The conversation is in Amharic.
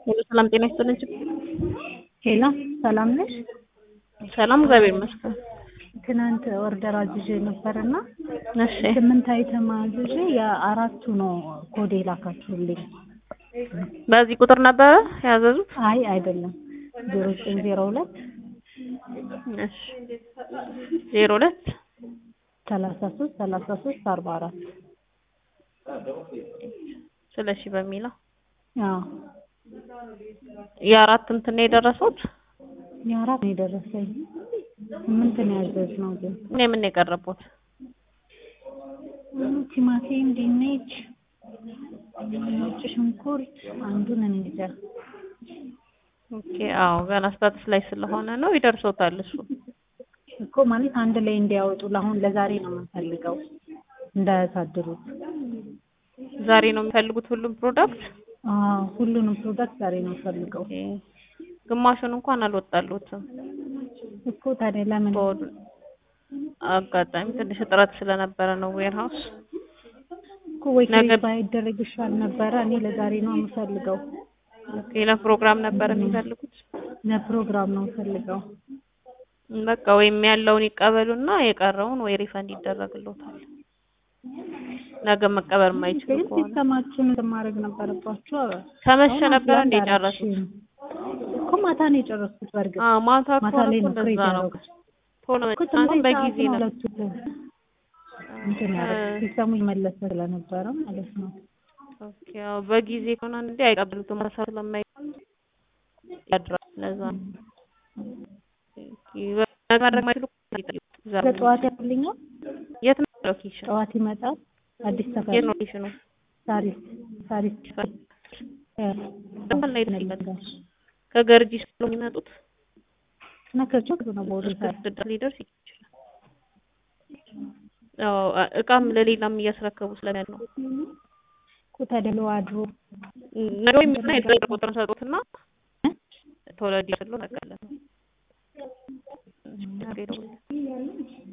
ሄሎ ሰላም ጤና ይስጥልኝ። ሄሎ ሰላም ነሽ? ሰላም እግዚአብሔር ይመስገን። ትናንት ኦርደር አዝዤ ነበርና እሺ ስምንት አይተም አዝዤ የአራቱ ነው ኮድ የላካችሁልኝ። በዚህ ቁጥር ነበረ ያዘዙት? አይ አይደለም ዜሮ ዘጠኝ ዜሮ ሁለት እሺ ዜሮ ሁለት ሰላሳ ሶስት ሰላሳ ሶስት አርባ አራት ስለሺ በሚለው አዎ የአራት እንትን ነው የደረሱት? የአራት ነው የደረሰኝ። ስምንት ነው ያዘዝነው ግን እኔ ምን ነው የቀረቡት? ቲማቲም፣ ድንች፣ ነጭ ሽንኩርት አንዱን እኔ እንጃ ኦኬ አዎ ገና ስታትስ ላይ ስለሆነ ነው ይደርሶታል እሱ። እኮ ማለት አንድ ላይ እንዲያወጡ ለአሁን ለዛሬ ነው የምንፈልገው እንዳያሳድሩት። ዛሬ ነው የሚፈልጉት ሁሉም ፕሮዳክት? አዎ ሁሉንም ፕሮዳክት ዛሬ ነው የምፈልገው ኦኬ ግማሹን እንኳን አልወጣሉትም። እኮ ታዲያ ለምን በወዱ አጋጣሚ ትንሽ እጥረት ስለነበረ ነው ዌርሃውስ እኮ ወይ ነገ- ክሬት ባይደረግ ይሻል ነበረ። እኔ ለዛሬ ነው የምፈልገው። ኦኬ ለፕሮግራም ነበር የሚፈልጉት። ለፕሮግራም ነው የምፈልገው። በቃ ወይም ያለውን ይቀበሉና የቀረውን ወይ ሪፈንድ ይደረግሎታል። ነገ መቀበል የማይችሉ ግን ከሆነ ሲስተማችሁን እንትን ማድረግ ነበረባችሁ። ከመሸ አሁን ነበር አስራ እንደ አንድ አራት ጨረሱት? ሺህ ነው። እኮ ማታ ነው የጨረስኩት። በእርግጥ አዎ ማታ ማታ ከሆነ ላይ እኮ ነው ክሬት እንደዛ ነው። ያደረጉት። ቶሎ እኮ መጫን ስምንት በጊዜ ሰዓት ነው ነው። ሁለቱ እንትን ያደረጉት። ሲስተሙ ይመለስ ስለነበረ ማለት ነው። ኦኬ አዎ በጊዜ ከሆነ እንዴ አይቀበሉትም። ማታ ስለማይ ያድራል። ለዛ ነው። ኦኬ ነገ ማድረግ የማይችሉ ከሆነ ይጠይቁት። ዛሬ በጠዋት ያልኛል። የት ነው ሎኬሽን? ጠዋት ይመጣል። አዲስ ሰፈር የት ነው ሎኬሽኑ? ሳሪስ ሳሪስ ደንበል ላይ ደስ ይመጣል። ከገርጂ ስለሆነ የሚመጡት እና ከጮክ ነው ቦሌ እስከ ስድስት ድረስ ሊደርስ ይችላል። አዎ እቃም ለሌላም እያስረከቡ ስለሚያል ነው። እኮ ተደሎ አድሮ ነገ ወይም እና የድራይቨር ቁጥር ሰጡትና ቶሎ እንዲደርስልዎ ነቃለን። ችግር የለውም።